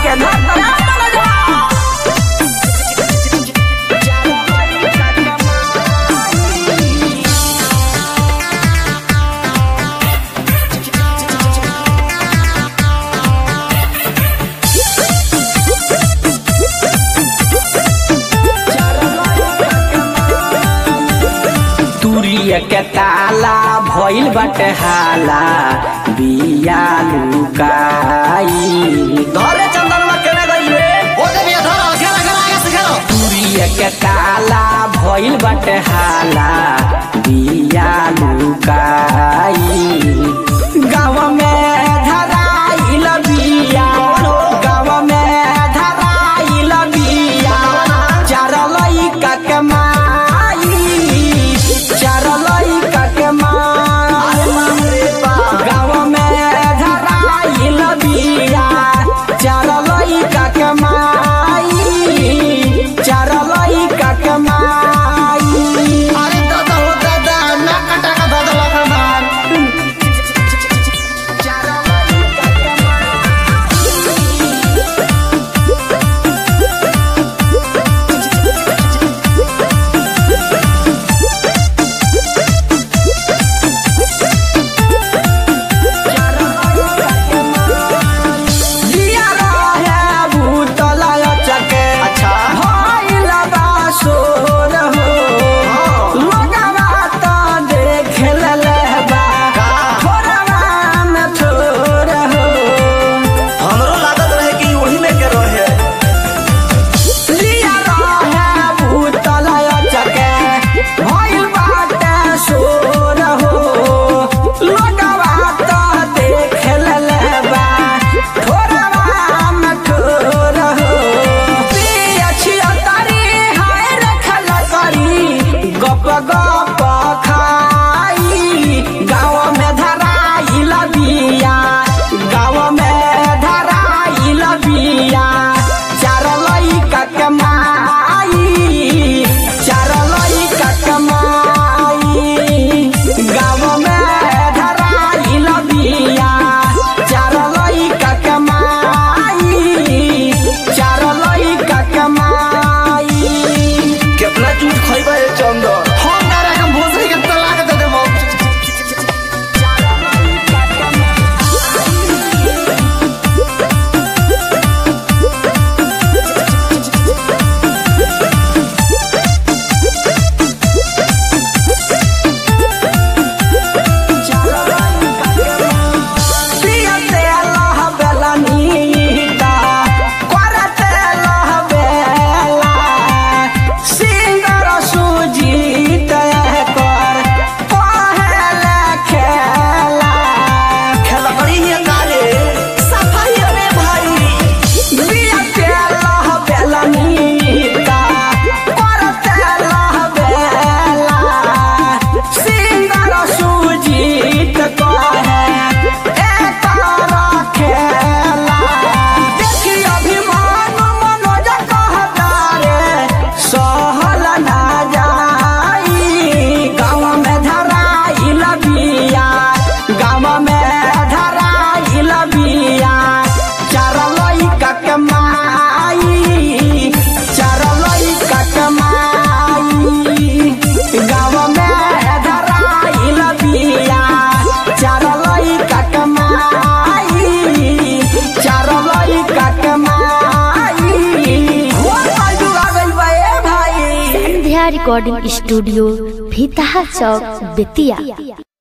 के धर तुरिया के ताला भइल बाटे हाला बिया लुकाई धरे चंदनमा केने गई रे ओ देवी धरो खेला खेला आगे से खेलो तुरिया के ताला भइल बाटे हाला बिया लुकाई गाँव में धराइल बिया गाँव में धराइल बिया चार लइका के माई चार लइका के माई गाँव में धराइल बिया चार लइका के माई चार लइका के माई अरे दादा हो दादा ना कटा का दादा लगा मार चार लइका के दिया रहे भूतल चके अच्छा। भइल बा सोर हो लोगवा त देखे लेबा का? थोरवा में थोर हो हमरो लागत रहे कि वही में के रहे दिया रहे भूतल चके भइल बाटे सोर हो लोगवा त देखे लेबा थोरवा में थोर हो पिया छिया तारी हाय रखल करी गप गप खाई गाँव में धराइल बिया गाँव में धराइल बिया चार लइका के माई चार लइका के माई गाँव में धराइल बिया चार लइका के माई चार लइका के माई कितना झूठ खइबा ए चंदन हम ना रे हम भोसरी के तलाक दे देबो पियते लहबेला नीता, करते लहबेला। सिंगर सुजीत एकर पहले खेला। खेला बड़ी ही काले सफाई रे भाई पियते लहबेला नीता, करते लहबेला। सिंगर सुजीत कहे एकर खेला। देखी अभिमान मनोज कहता रे, सहल ना जाई। गाँव में धराइल बिया, गाँव में धराइल बिया। चार लइका के माई, चार लइका के माई। गाँव में धराइल बिया, चार लइका के माई, चार लइका के माई। हो भाई जुड़ा गइल बा ए भाई संध्या रिकॉर्डिंग स्टूडियो भीतहा चौक बेतिया